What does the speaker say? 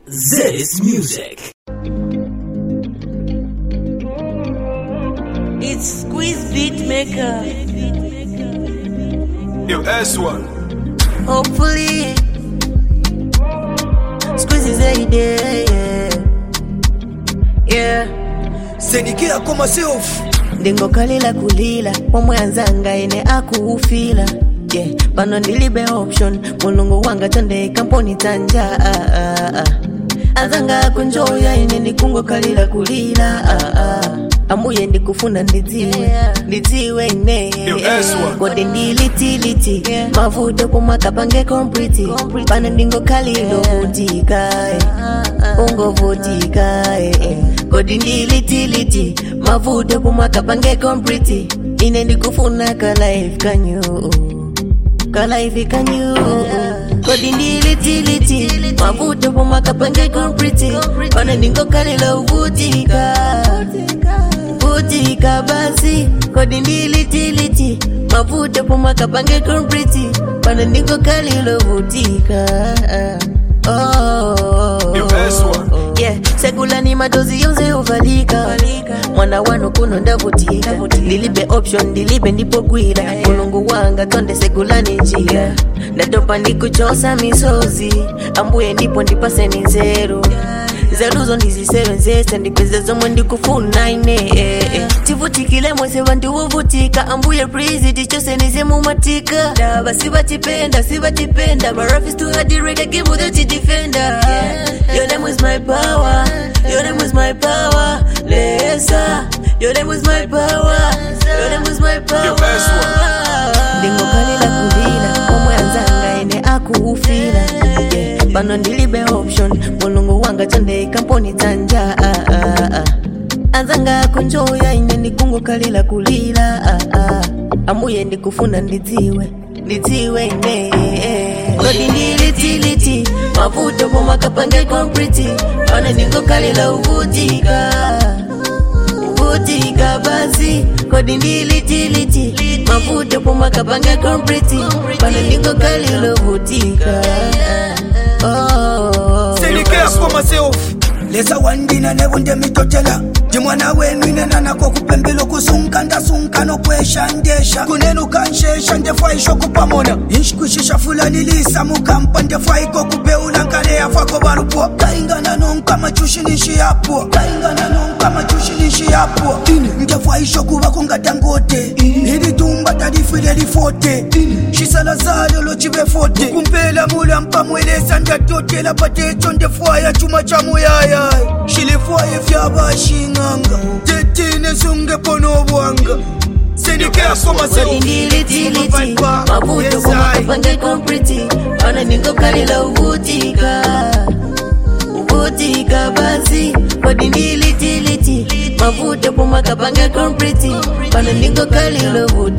This music. It's Squeeze Beatmaker. Yo, S1. Hopefully, Squeeze is a day. Yeah. sendikira kwa myself ndingokalila kulila pomwe anzanga ine akuufila yeah. pano ndilibe option mulungu wanga tonde kamponi tanja ah, ah, ah. anzanga akunjoya ine ndikungokalila kulila ah, ah. amuye ndikufuna ndidziwe ndidziwe ine Yo, S1. kodi ndilitiliti mavuto kumakapange kompliti pano ndingokalilo vutika ungovutika eh, eh. kodi ndilitiliti mavuto kumakapange kompliti ine ndikufuna kalife kanyu kalife kanyu kodi ndilitiliti mavuto kumakapange kompliti pano ndingokalilo vutika vutika basi kodi ndilitiliti mavuto pomakapange kompliti pano ndingokalilo vutika oh. Yo, S1. yeah. sekulani madozi yonse uvalika mwana wano kuno ndavutika ndilibe option ndilibe ndipogwira mulungu wanga tonde sekulani njira ndatopa ndikuchosa misozi ambuye ndipo ndipaseni nzeru zeruzo ndizisebenzese ndipeze zomwe ndikufuna ine eh, eh. tivutikile mwese vandiwovutika ambuye prizi tichosenize mumatika dava sivatipenda sivatipenda marafis tuhadireka gimudo tidifenda your name is my power your name is my power lesa your name is my power your name is my Yo, power S1. ndingokalila kulila omwe anzanga ine akuufila yeah. pano ndilibe option mulungu wanga tonde kamponi tanja ah, ah, ah. anzanga akunjoya ine ndikungokalila kulila ah, ah. amuye ndikufuna ndidziwe ndidziwe ine kodi ndilitiliti mavuto pomakapange kompliti pano ndingokalila uvutika vutika basi kodi ndilitiliti mavuto pomakapange kompliti pano ndingokalilo vutika oh. sendikira kwa myself lesa wandina nebunde mitotela ndimwana wenu inenanako kupembela okusunka ndasunka nokweshandesha kunenu kanshesha ndefaisho kupamona inshikwishisha fulani lisa mukampa ndefaiko kubeula nkale yafako balupo kaingana nonka machushinishi yapo kaingana nonka machushinishi yapo ndefaisho kubako ngadangote ilitumba talifile lifote shisala zalo lochibe fote kumpela mula mpamwelesa ndatotela patecho ndefwaya chuma cha muyaya shilifwaye vyabashing'anga tetine sungepono bwanga sendikira kwa myself ndilitiliti mavuto kumakapange kompliti pana ningokalila uvutika uvutika basi kodi ndilitiliti mavuto kumakapange kompliti pana ningokalila uvutika